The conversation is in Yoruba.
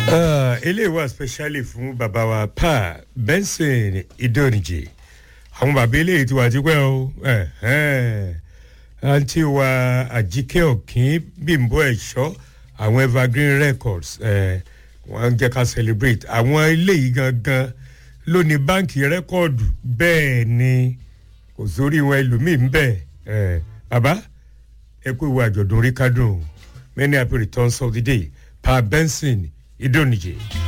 eléyìí wà specially fún bàbá wa pa benson idonije àwọn bàbá eléyìí ti wà tipẹ́ o àǹtí wa àjíkẹ́ ọ̀kín bímbọ́ ẹ̀ṣọ́ àwọn evergreen records wọ́n ń jẹ́ ká celebrate àwọn eléyìí gangan ló ní báǹkì rẹ́kọ̀dù bẹ́ẹ̀ ni kò sórí wọn ẹlòmíì ń bẹ̀ bàbá ẹ kú ìwé àjọ̀dún rí kádùn many happy returns of the day pa benson idonije.